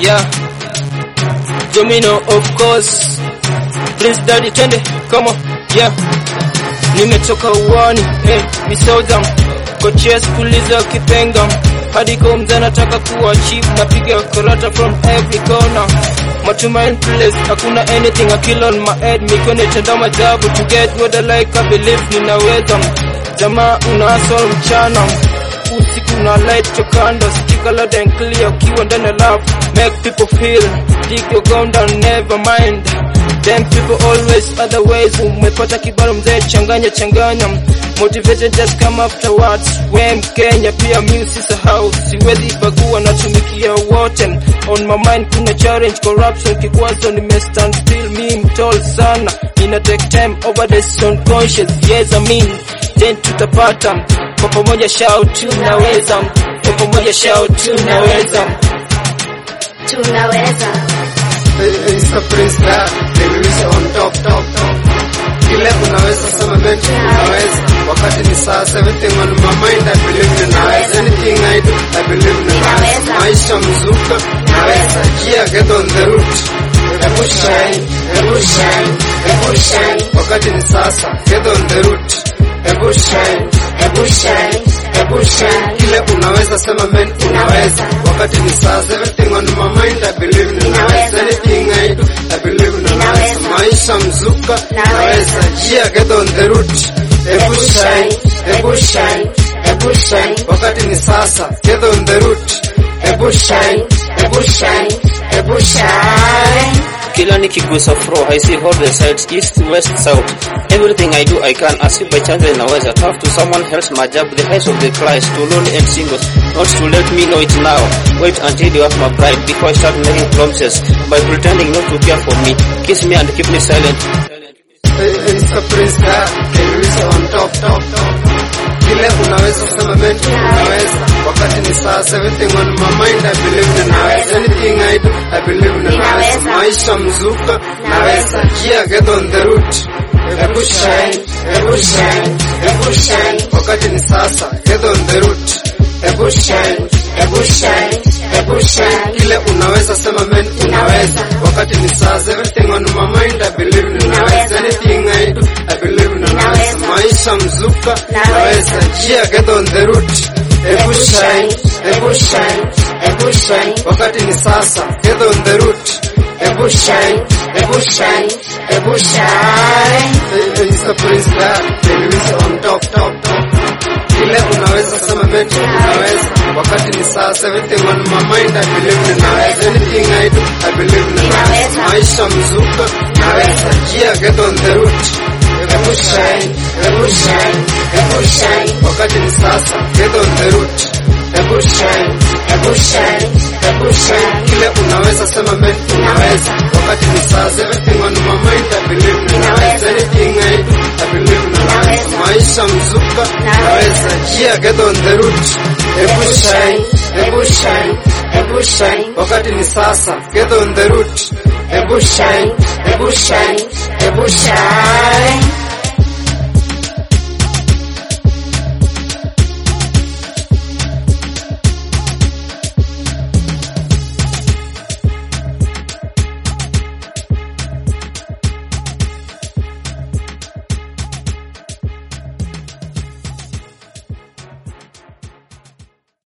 yeah. Domino of course. Prince Daddy Tende, come on, yeah. Nimetoka uwani, hey, misoudham Coaches puliza kipenga hadi kwa mzee nataka kuwa chief napiga karata from every corner matumaini place hakuna anything I kill on my head mikono itenda majabu to get what I like I believe ninaweza jamaa una hustle mchana usiku na light chokando sikika loud and clear ukiwa ndani ya love make people feel dig your ground down never mind them people always other ways umepata kibaro mzee changanya changanya motivation just come afterwards we mkenya pia mi usisahau siwezi bagua natumikia wote on my mind kuna challenge corruption kikwazo nimestand still mi mtol sana ina take time overdose on conscious yes I mean then tutapata kwa pamoja shout tunaweza kwa pamoja shout tunaweza tunaweza It's the prince that Elisha on top top top kile unaweza sema men unaweza wakati ni sasa everything on my mind I believe ninaweza anything I do I believe ninaweza Ninaweza. maisha mzuka naweza yeah get on the route Ebu shine, ebu shine, ebu shine Wakati ni sasa, get on the route Ebu shine, ebu shine, ebu shine Kile unaweza sema men unaweza Wakati ni sasa, everything on my mind I believe ninaweza Anything I do, I believe ninaweza Ninaweza. Maisha mzuka, Naweza. naweza Yeah, get on the route Ebu shine, ebu shine, ebu shine Wakati ni sasa, get on the route Ebu shine, ebu shine, ebu shine Kila nikigusa flow, I see all the sides, east, west, south. Everything I do, I can. As if by chance naweza. Talk to someone else, my job, the highs of the clients, to lonely and singles. Not to let me know it now. Wait until you have my pride before I start making promises. By pretending not to care for me. Kiss me and keep me silent. It's the prince that Elisha on top top top kile unaweza sema men unaweza wakati ni sasa everything on my mind I believe ninaweza anything I do I believe ninaweza Ninaweza. maisha mzuka naweza yeah get on the route ebu shine ebu shine ebu shine wakati ni sasa get on the route ebu shine ebu shine ebu shine kile unaweza sema men unaweza wakati ni sasa everything on my mind I believe ninaweza anything I do I believe ninaweza Ninaweza. maisha mzuka Naweza. naweza yeah get on the route ebu shine ebu shine ebu shine wakati ni sasa get on the route ebu shine ebu shine ebu shine it's the prince that Elisha on top top top kile unaweza sema men unaweza wakati ni sasa everything on my mind I believe ninaweza anything I do I believe ninaweza Ninaweza. maisha mzuka naweza yeah get on the route ebu shine ebu shine ebu shine wakati ni sasa get on the route ebu shine ebu shine ebu shine kile unaweza sema men unaweza wakati ni sasa everything on my mind I believe ninaweza anything I do I believe ninaweza Ninaweza. maisha mzuka naweza yeah get on the route ebu shine ebu shine ebu shine wakati ni sasa get on the route ebu shine ebu shine ebu shine